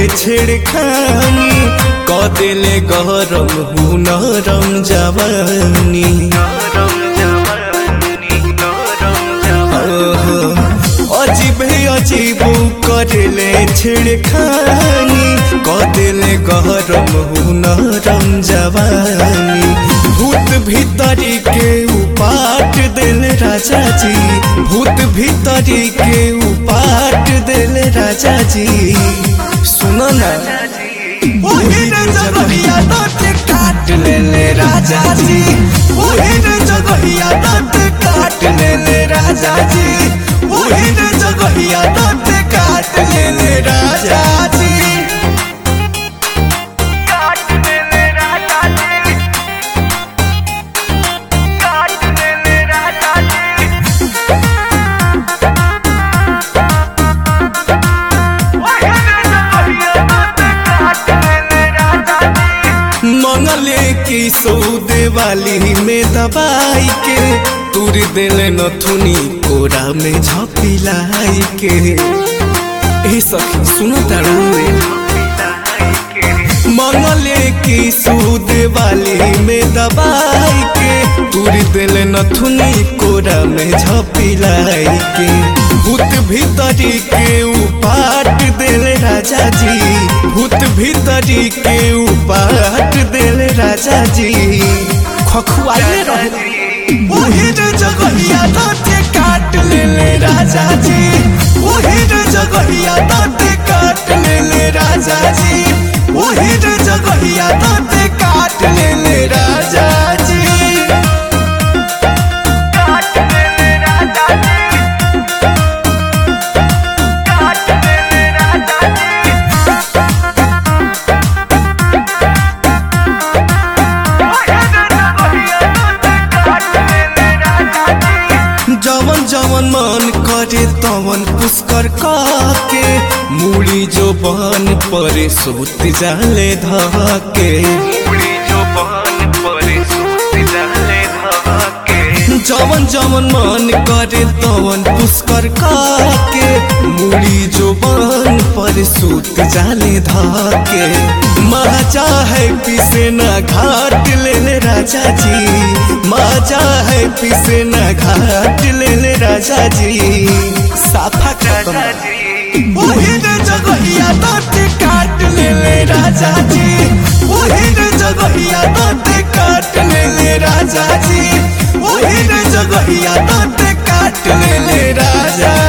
छेड़खानी क देले गरम हु नरम जवानी अजीब अजीब करले छेड़खानी क देले गरम हु नरम जवानी भूत भीतरी के उपाट दिल राजा जी भूत भीतरी के उपाट दिल राजा जी सुनो ना वही रे जगहिया दांत काट ले ले राजा जी वही रे जगहिया दांत काट ले ले राजा जी वही रे जगहिया दांत काट ले ले राजा जी काट ले ले राजा जी काट ले ले राजा जी वही रे जगहिया दांत काट ले ले राजा जी मंगले की सौदे वाली में दबाई के तुर दिल नथुनी कोरा में झपिलाई के ए सखी सुनो तारू मंगले की सूद वाली में दबाई के तुर दिल नथुनी कोरा में झपिलाई के भूत भीतरी के उपाट दिल राजा जी भूत भीतरी के उपाट दिल राजा जी खखुआइले रहे वही रे जगहिया दांते काट ले ले राजा जी वही रे जगहिया दांते काट ले ले राजा जी वही रे जगहिया दांते काट ले ले राजा जी काट ले ले राजा जी काट ले ले राजा जी काट ले ले राजा जी जवन जवन मन करे तवन पुष्कर के मूड़ी जो बन परे सुत जाले धके उड़ी जो बहन परे सूत जाले धके जवन जवन मन करे तवन पुष्कर के मूड़ी जो बन पर सूत जाले धके माजा है पिसे न घाट ले ले राजा जी माजा है पिसे न घाट ले ले राजा जी साफा खत्म राजा जी वही रे जगहिया दांत काट ले ले राजा जी वही रे जगहिया दांत काट ले ले राजा जी वही रे जगहिया दांत काट ले ले राजा